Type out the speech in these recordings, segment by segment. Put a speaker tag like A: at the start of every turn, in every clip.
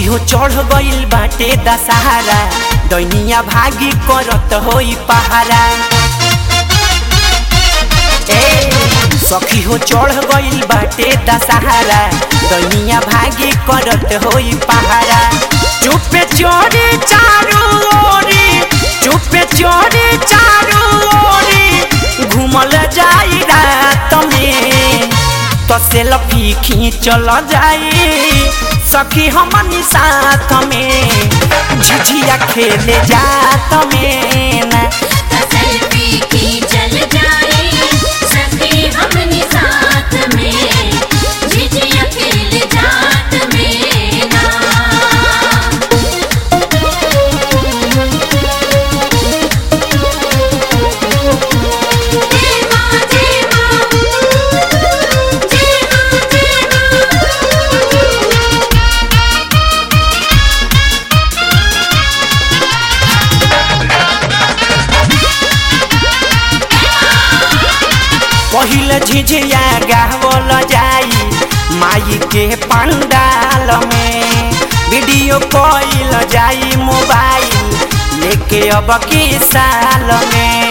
A: सखी हो चढ़ गइल बाटे दशहरा दैनिया भागी करत होई पहारा ए सखी हो चढ़ गइल बाटे दशहरा दैनिया भागी करत होई पहारा चुपे चोरी चारू ओरी चुपे चोरी चारू ओरी घूमल जाई रात में तो सेल्फी खींचल जाई सखी हमनी साथ में झिझिया खेले जात में ना
B: सेल्फी खींचल जाए सखी हमनी साथ में झिझिया खेल जात में ना जय मां जय मां जय मां जय
A: पहिले झिझिया गावल जाई माई के पंडाल में वीडियो कॉल जाई मोबाइल लेके अब की साल में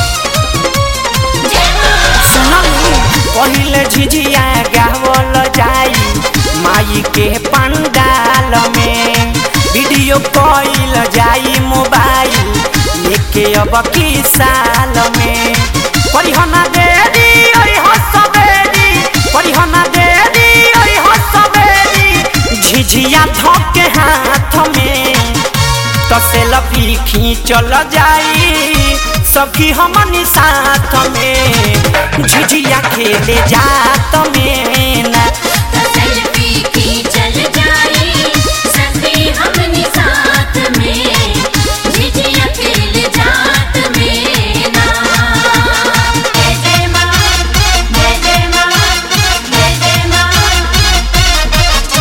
A: सुनलू पहिले झिझिया गावल जाई माई के पंडाल में वीडियो कॉल जाई मोबाइल लेके अब की साल में परिहना देरी ओइ हो सबेरी परिहना देरी ओइ हो सबेरी झिझिया धोके हाथ में तो सेल्फी खींचल जाई सखी हमनी साथ में झिझिया खेले जात में ना
B: सेल्फी खींचल जाए सखी हमनी साथ में झिझिया खेल जात में ना जय जय मां जय जय मां जय जय मां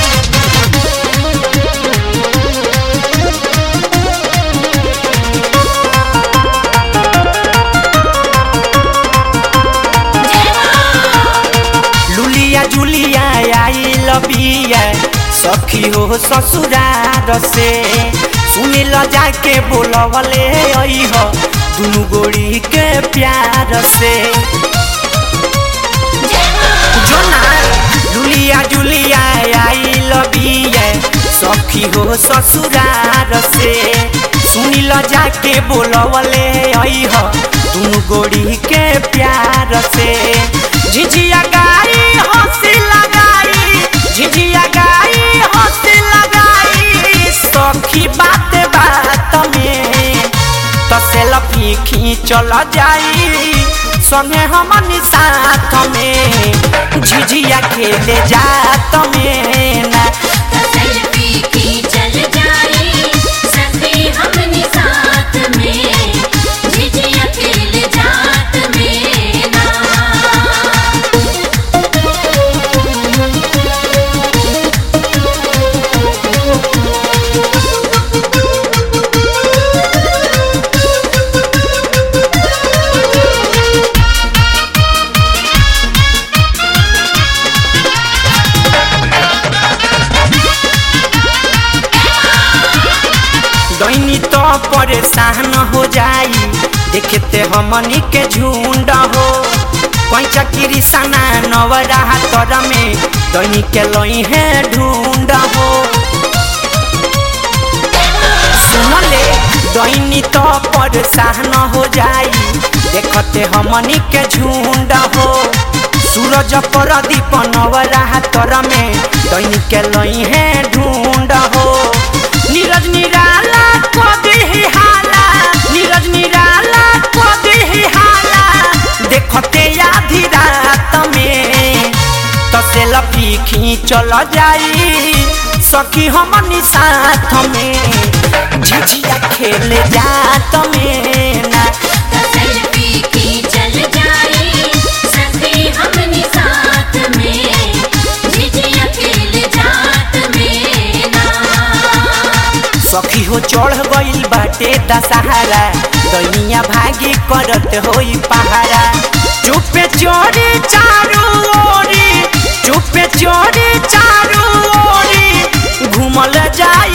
A: लुलिया जुलिया आई लबिया सखी हो ससुरार से सुनिल जाके बोलवले आई हो दुनु गोड़ी के प्यार से जोना लुलिया जुलिया आई लबिया सखी हो ससुरार से सुनिल जाके बोलवले आई हो दुनु गोड़ी के प्यार से झिझिया गाई हंसी लगाई झिझिया गाई हंसी लगाई सखी बात बात में तो सेल्फी खींचल जाई संगे हमनी साथ में झिझिया खेले जात में ना
B: सेल्फी खींचल जाए सखी हमनी साथ में झिझिया खेल जात में ना
A: दैनी तो परेशान हो जाई देखते हमनी के झुंड हो पैचा किरिसना नवरा तर में दैनी के लई है ढूंढ हो सुनले दैनी तो परेशान हो जाई देखते हमनी के झुंड हो सूरज पर दीप नवरा तर में दैनी के लई है ढूंढ हो नीरज निराला को देही हाला नीरज निराला को देही हाला देखते आधी रात में तो सेल्फी खींचल जाई सखी हमनी साथ में झिझिया खेले जात में ना
B: सेल्फी खींचल जाए सखी हमनी साथ में झिझिया खेल जात में ना
A: सखी हो चढ़ गइल बाटे दशहरा दैनिया भागी करत होई पहारा चुपे चोरी चारू ओरी चुपे चोरी चारू ओरी घूमल जाई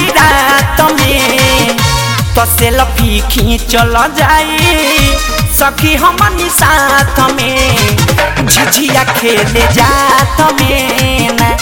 A: तो सेल्फी खींचल जाई सखी हमनी साथ में झिझिया खेले जात में ना